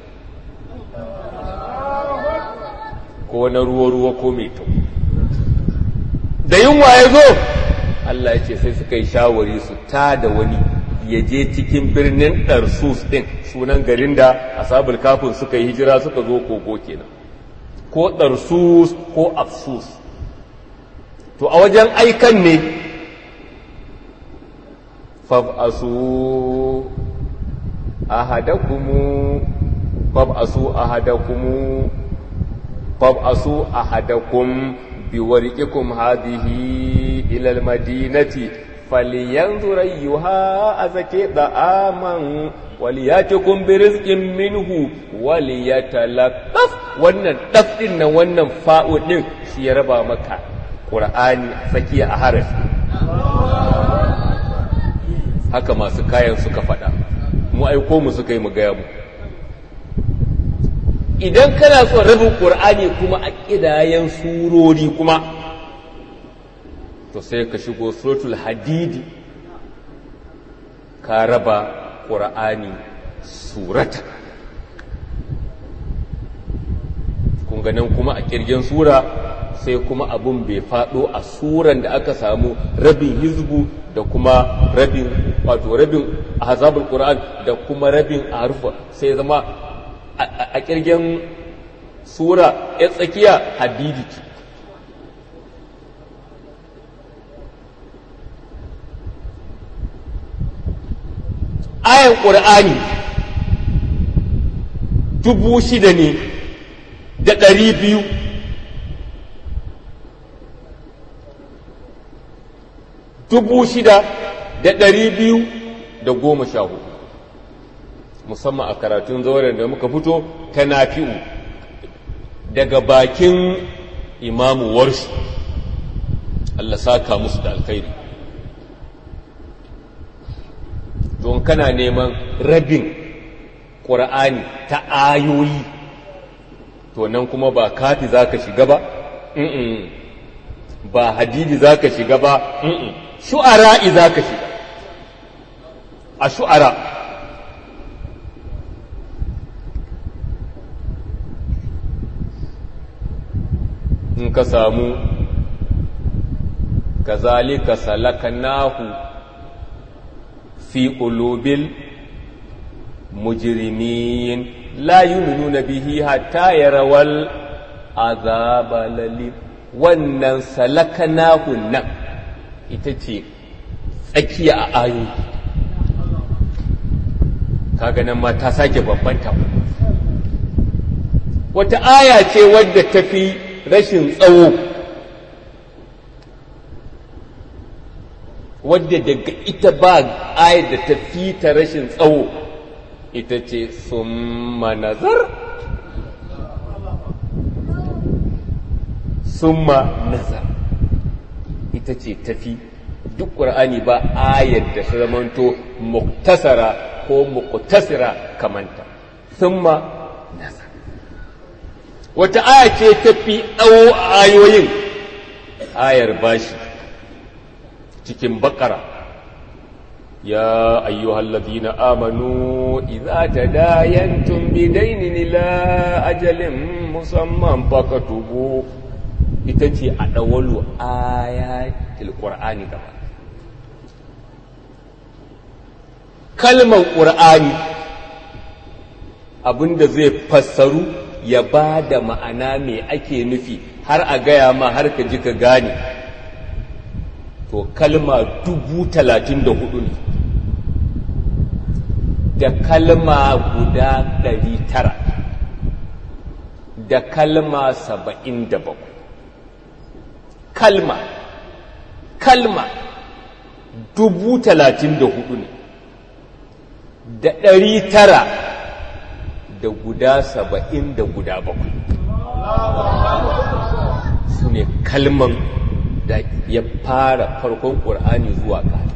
ko na ruwa-ruwa ko mai kyau da yunwa ya zo Allah ya ce sai suka yi shawari su ta da wani ya je cikin birnin ɗarsus ɗin sunan garin da asabul kafin suka yi hijira suka zo kogo kenan ko ɗarsus ko afsus to a wajen aikan ne fab'asu ahadakumu fab'asu ahadakumu fab'asu ahadakum biwarqikum hadhihi ila almadinati falyanzur ayyuha azaki da'aman waliyatikum birizqin minhu waliyatalaqqaf wannan daf din nan wannan fa'u din shi ya raba maka qur'ani tsakiya a harafi haka masu kayan suka faɗa mu aiko mu suka yi mu gaya mu idan kana son rabin ƙur'ani kuma a ƙidayen surori kuma to sai ka shigo suratul hadidi ka raba ƙur'ani surata kun ganin kuma a ƙirgen sura sai kuma abun bai faɗo a suran da aka samu rabin hizbu da kuma rabin wato rabin ahzabul qur'an da kuma rabin harfa sai zama a kirgen sura ya tsakiya hadidi ce ayan ƙur'ani dubu shida ne da ɗari biyu dubu shida da ɗari biyu da goma sha hudu musamman a karatun zauren da muka fito ta nafi'u daga bakin imamu warshi Allah saka musu da alkhairi don kana neman rabin ƙura'ani ta ayoyi to nan kuma ba kafi za ka shiga ba ba hadidi za ka shiga ba shu'ara'i za ka shiga a shu'ara in ka samu kazalika salakanahu fi qulubil mujrimin la yu'minuna bihi hatta yarawal azaba lalim wannan salakanahu nan ita ce tsakiya a ayoyi kaga nan ma ta sake bambanta wata aya ce wadda ta fi rashin tsawo wadda daga ita ba ayar da ta fi ta rashin tsawo ita ce summa nazar summa nazar ita ce tafi duk ƙur'ani ba ayar da ta zamanto muktasara ko muktasira kamanta summa nazar wata aya ce tafi tsawo ayoyin ayar bashi cikin bakara ya ayyuhal ladina amanu idza tadayantum bidaynin ila ajalin musamman fakatubu ita ce a dawalu ayatul qur'ani gaba kalmar qur'ani abinda zai fassaru ya ba da ma'ana me ake nufi har a gaya ma har ka ji ka gane to kalma dubu talatin da hudu ne da kalma guda ɗari tara da kalma saba'in da bakwai kalma kalma dubu talatin da hudu ne da ɗari tara da guda saba'in da guda bakwai su ne kalman da ya fara farkon ƙur'ani zuwa ƙari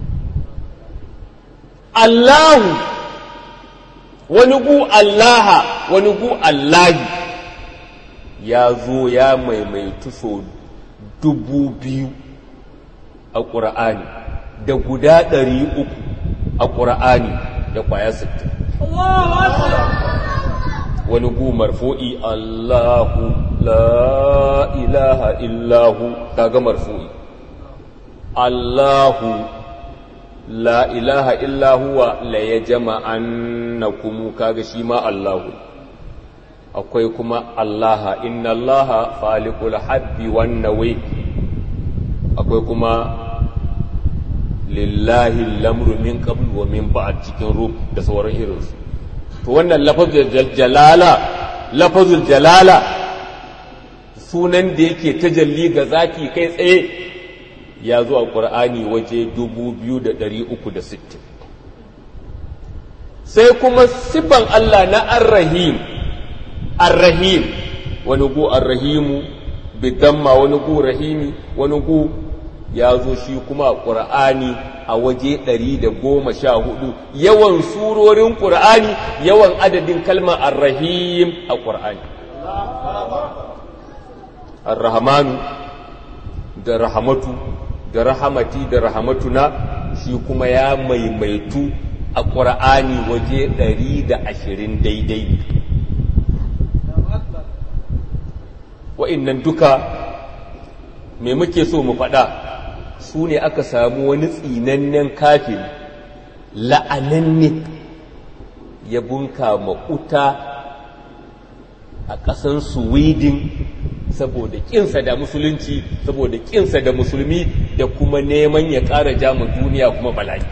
Allahu wani gu Allaha wani gu Allahi ya zo ya maimaitu so dubu biyu a ƙur'ani da guda ɗari uku a ƙur'ani da ƙwaya sittin wani gu marfu'i Allahu la ilaha illahu kaga marfu'i Allahu la ilaha illahu wa la yajma'annakum kaga shi ma Allahu akwai kuma Allaha inna Allaha faliqul habbi wan nawi akwai kuma lillahi lamru min qabl wa min ba'd cikin ruh da sauran irinsu to wannan lafazul jalala lafazul jalala sunan da yake tajalli ga zaki kai tsaye ya zo a ƙur'ani waje 2,360 sai kuma sifan Allah na arrahim arrahim wani gu arrahimu bidamma wani gu rahimi wani gu ya zo shi kuma a ƙur'ani a waje 114 yawan surorin ƙur'ani yawan adadin kalmar arrahim a ƙur'ani arrahmanu da rahamatu da rahamati da rahamatuna shi kuma ya maimaitu a ƙura'ani waje ɗari da ashirin daidai wa'innan duka me muke so mu faɗa su ne aka samu wani tsinannen kafin la'ananne ya bunka maƙuta a ƙasan sweden saboda ƙinsa da musulunci saboda ƙinsa da musulmi da kuma neman ya ƙara jama duniya kuma bala'i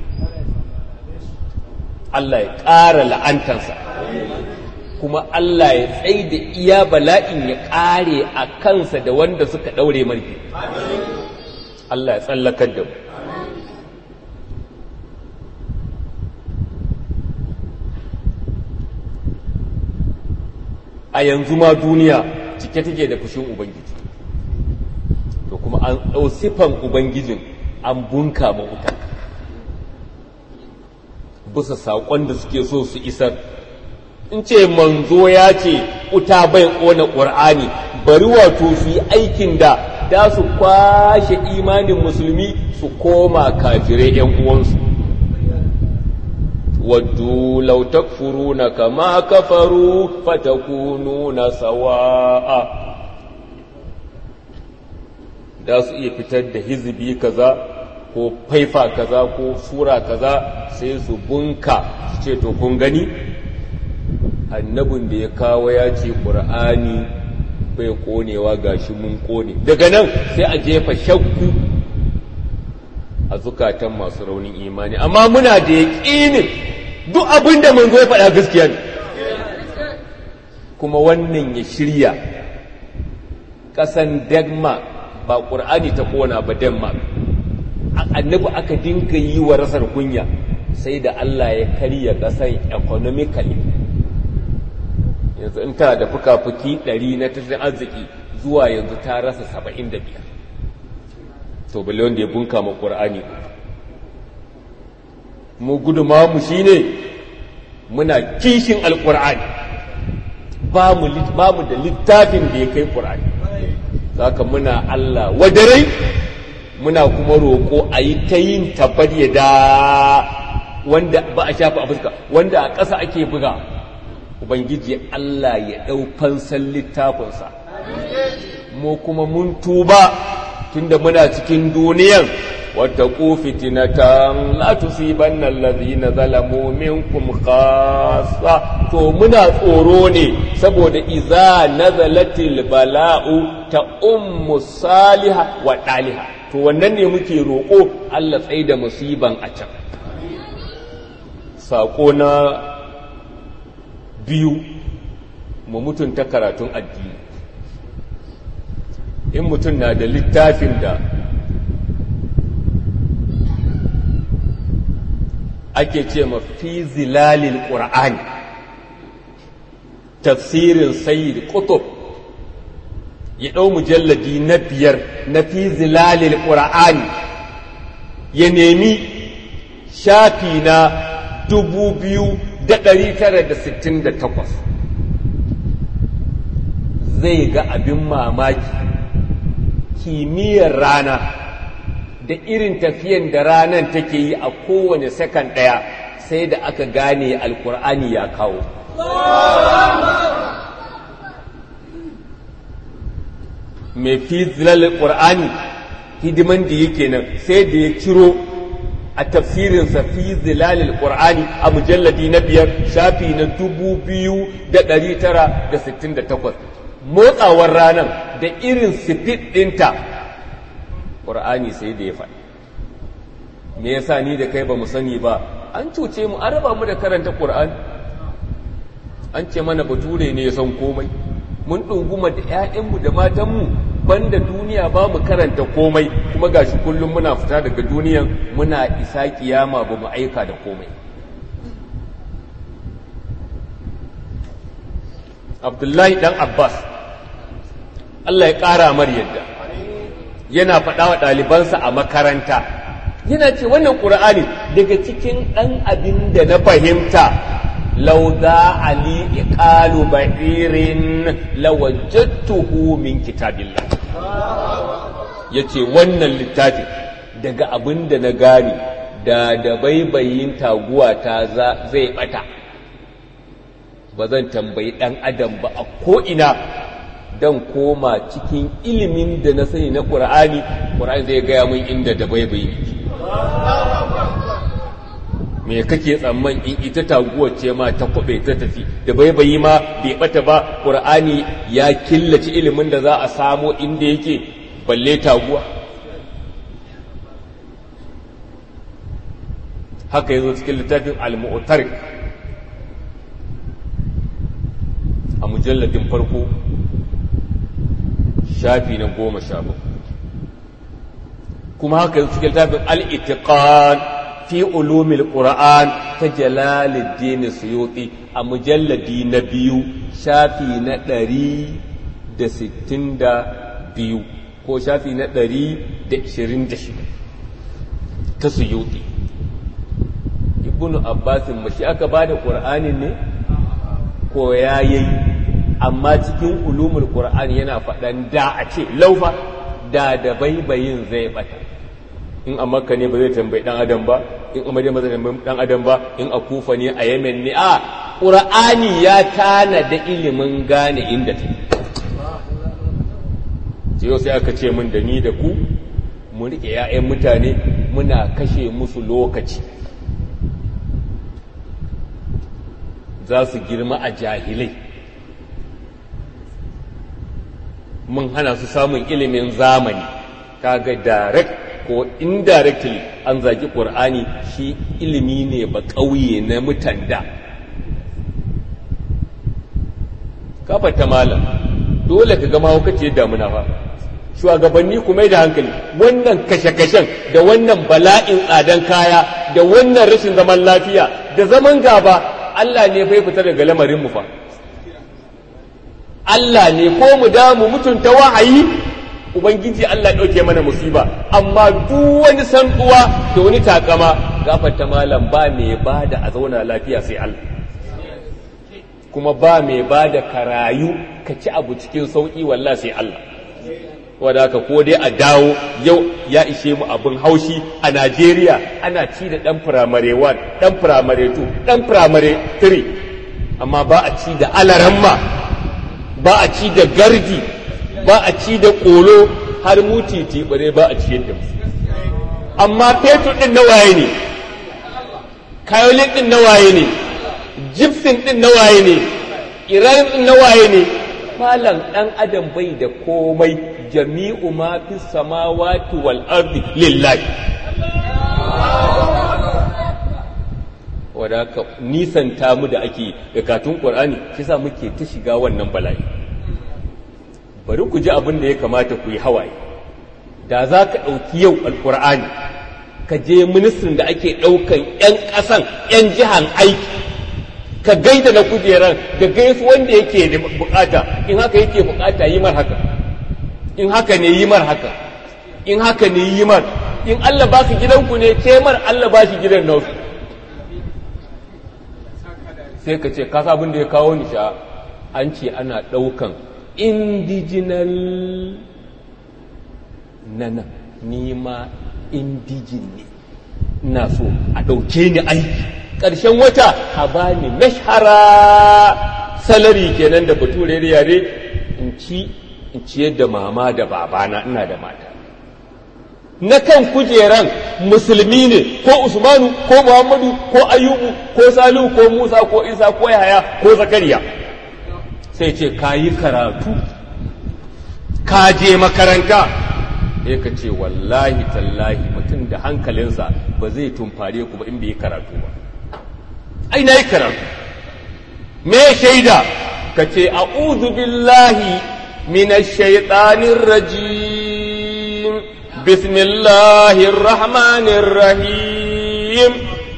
Allah ya ƙara la'antansa kuma Allah ya tsai da iya bala'in ya ƙare a kansa da wanda suka ɗaure marfi Allah ya tsallakar da mu a yanzu ma duniya cike take da fushin ubangiji to kuma an ɗau siffan ubangijin an bunka ma wuta bisa saƙon da suke so su isar in ce manzo ya ce wuta bai ƙona ƙur'ani bari wato su yi aikin da da su kwashe imanin musulmi su koma kafirai 'yan uwansu waddu law takfuruna kama kafaru fatakununa sawa'a da su iya fitar da hizbi kaza ko faifa kaza ko sura kaza sai su bunka su ce to kun gani annabin da ya kawo ya ce ƙur'ani bai konewa gashi mun kone daga nan sai a jefa shakku a zukatan masu raunin imani amma muna da yaƙinin duk abin da manzo ya faɗa gaskiya ne kuma wannan ya shirya ƙasan denmark ba ƙur'ani ta kona ba denmark annabi aka dinka yi wa rasar kunya sai da allah ya karya ƙasan economically yanzu in tana da fuka-fuki ɗari na tattalin arziki zuwa yanzu ta rasa saba'in da biyar to bale wanda ya bunka ma ƙur'ani mu guduma mu shine muna kishin alƙur'ani ba mu da littafin da ya kai ƙur'ani zaka muna Allah wadarai muna kuma roƙo a yi ta yin tabbar da wanda ba a shafa a fuska wanda a ƙasa ake buga ubangiji Allah ya ɗau fansan littafinsa mu kuma mun tuba tunda muna cikin duniyan واتقوا فتنة لا تصيبن الذين ظلموا منكم خاصة to muna tsoro ne saboda iza nazalatil bala'u ta ummu saliha wa daliha to wannan ne muke roƙo Allah tsaye da musiban a can sako na biyu mu mutunta karatun addini in mutum na da littafin da ake ce ma fi zilalil ƙur'ani tafsirin sayyid qutub ya ɗau mujalladi na biyar na fi zilalil ƙur'ani ya nemi shafi na dubu biyu da ɗari tara da sittin da takwas zai ga abin mamaki kimiyyar rana da irin tafiyan da ranar take yi a kowane sakan ɗaya sai da aka gane alkur'ani ya kawo mai fi zilalar ƙur'ani hidiman da yake nan sai da ya ciro a tafsirinsa fi zilalil ƙur'ani a mujalladi na biyar shafi na dubu biyu da ɗari tara da sittin da takwas motsawar ranar da irin sifit ɗinta ƙur'ani sai da ya faɗi me yasa ni da kai ba mu sani ba an cuce mu an raba mu da karanta ƙur'ani an ce mana bature ne ya san komai mun ɗunguma da 'ya'yanmu da matanmu banda duniya ba mu karanta komai kuma gashi kullum muna fita daga duniyan muna isa kiyama ba mu aika da komai abdullahi dan abbas allah ya ƙara mar yadda yana faɗa wa ɗalibansa a makaranta yana ce wannan ƙur'ani daga cikin ɗan abin da na fahimta lauza ali iqalu ba'irin lawajadtuhu min kitabillah yace wannan littafi daga abin da na gane da da baibayin taguwa ta zai bata ba zan tambayi ɗan adam ba a ko'ina don koma cikin ilimin da na sani na ƙur'ani ƙur'ani zai gaya min inda da baibayi me kake tsamman in ita taguwar ce ma ta kwabe ta tafi da baibayi ma bai bata ba ƙur'ani ya killace ilimin da za a samo inda yake balle taguwa haka yazo cikin littafin al-mu'tarik a mujalladin farko shafi na goma sha kuma haka cikin littafin al-itiqan fi ulumil qur'an ta jalaluddin suyuti a mujalladi na biyu shafi na ɗari da sittin da biyu ko shafi na ɗari da ishirin da shida ta suyuti ibnu abbasin mashi aka ba da ƙur'anin ne ko ya yi amma cikin ulumul qur'ani yana faɗan da a ce laufa da da baibayin zai bata in a makka ne ba zai tambayi dan adam ba in a madina ba zai tambayi dan adam ba in a kufa ne a yemen ne a qur'ani ya tana da ilimin gane inda ta yau sai aka ce min da ni da ku mu rike 'ya'yan mutane muna kashe musu lokaci za su girma a jahilai mun hana su samun ilimin zamani kaga direct ko indirectly an zagi ƙur'ani shi ilimi ne ba ƙauye na mutanda kafata malam dole ka gama hukaci damuna fa shugabanni kuma da hankali wannan kashe-kashen da wannan bala'in tsadan kaya da wannan rashin zaman lafiya da zaman gaba Allah ne bai fita daga lamarin mu fa Allah ne ko mu damu mutunta wahayi ubangiji Allah ɗauke mana musiba amma duk wani sanduwa da wani takama gafarta malam ba mai bada a zauna lafiya sai Allah kuma ba mai bada karayu ka ci abu cikin sauki wallah sai Allah wadda haka ko dai a dawo yau ya ishe mu abin haushi a Najeriya ana ci da ɗan firamare 1 ɗan firamare 2 ɗan firamare 3 amma ba a ci da alaramma ba a ci da gardi ba a ci da ƙolo har muti tibire ba a ci yadda amma fetur ɗin na waye ne kayolin ɗin na waye ne gypsum ɗin na waye ne iran ɗin na waye ne malam ɗan adam bai da komai jami'u ma fi samawati wal ardi lillahi wadaka nisanta mu da ake da katun qur'ani shi sa muke ta shiga wannan bala'i bari ku ji abin da ya kamata ku yi hawaye da za ka ɗauki yau alƙur'ani ka je ministrin da ake ɗaukan 'yan ƙasan 'yan jihan aiki ka gaida na kujeran da gaisu wanda yake da bukata in haka yake bukata yi mar haka in haka ne yi mar haka in haka ne yi mar in Allah ba gidanku ne ke mar Allah ba shi gidan nausu sai ka ce kasa abin da ya kawo ni sha an ce ana ɗaukan indiginal nana nima indijin ne ina so a ɗauke ni aiki ƙarshen wata a bani mashara salari kenan da bature da yare in ci in ciyar da mama da babana ina da mata na kan kujeran musulmi ne ko usmanu ko muhammadu ko ayubu ko salihu ko musa ko isa ko yahaya ko zakariya sai ce ka yi karatu ka je makaranta ya ka ce wallahi tallahi mutum da hankalinsa ba zai tumfare ku ba in bai yi karatu ba ai na yi karatu me shaida ka ce a'udhu billahi minash shaitanir rajim bismillahir rahmanir rahim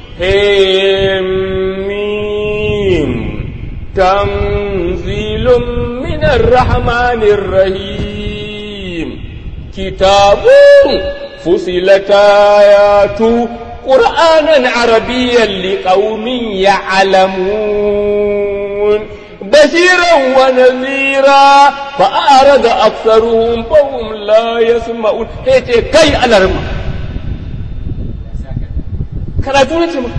mim tanzilun minar rahmanir rahim kitabun fusilat ayatu قرآنا عربيا لقوم يعلمون بشيرا ونذيرا فأعرض أكثرهم فهم لا يسمعون هيك كي على رمى karatu na ce maka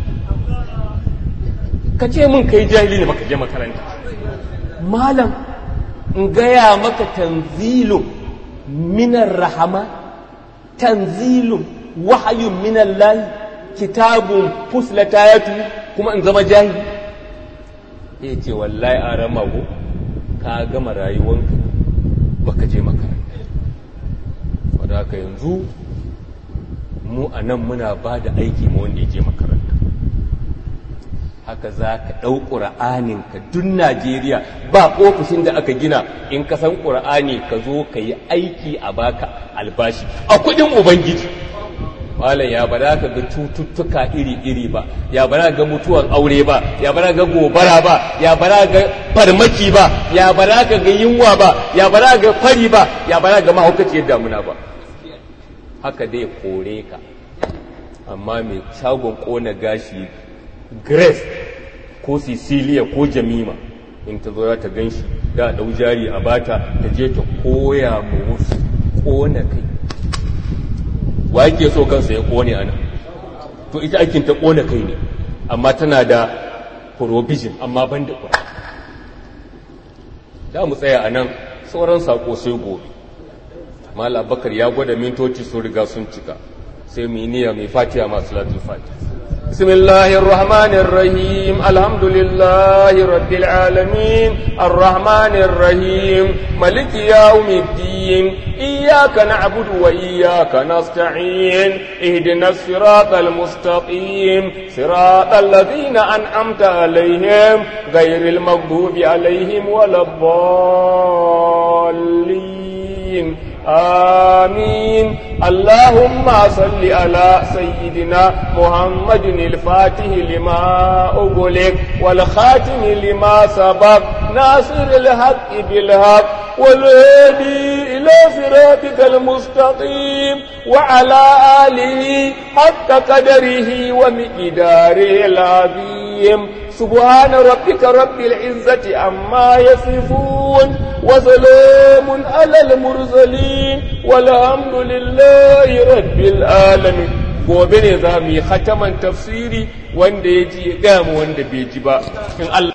ka ce min kai jahili ne baka je makaranta malam in gaya maka tanzilun minar rahama tanzilun wahayun minan layi kitabun fuslata ya kuma in zama jahi ya ce wallahi a ramago ka gama rayuwanka baka je makaranta wadda haka yanzu mu a nan muna ba da aiki ma wanda ya je makaranta haka za ka ɗau ƙura'aninka duk najeriya ba ofishin da aka gina in ka san ƙura'ani ka zo ka yi aiki a baka albashi a kuɗin ubangiji malam ya bara ka ga cututtuka iri-iri ba ya bara ga mutuwan aure ba ya bara ga gobara ba ya bara ga farmaki ba ya bara ka ga yunwa ba ya bara ga fari ba ya bara ga mahaukaciyar damuna ba haka dai kore ka amma mai shagon kona gashi grace ko sicilia ko jamima in ta zo ta gan shi da ɗau jari a bata ta je ta koya mu wasu kona kai wa yake so kansa ya kone ana to ita aikin ta kona kai ne amma tana da provision amma ban da kwa da mu tsaya a nan sauran sako sai gobe mala bakar ya gwada mintoci sun riga sun cika sai mu yi niyya mai fatiha masu latin fatiha بسم الله الرحمن الرحيم الحمد لله رب العالمين الرحمن الرحيم ملك يوم الدين إياك نعبد وإياك نستعين اهدنا الصراط المستقيم صراط الذين أنعمت عليهم غير المغضوب عليهم ولا الضالين آمين اللهم صل على سيدنا محمد الفاتح لما أغلق والخاتم لما سبق ناصر الحق بالحق والهدي إلى صراطك المستقيم وعلى آله حق قدره ومقداره العظيم سبحان ربك رب العزة عما يصفون وسلام على المرسلين والحمد لله رب العالمين gobe ne za mu yi hataman tafsiri wanda ya ji ya gama wanda bai ji ba in Allah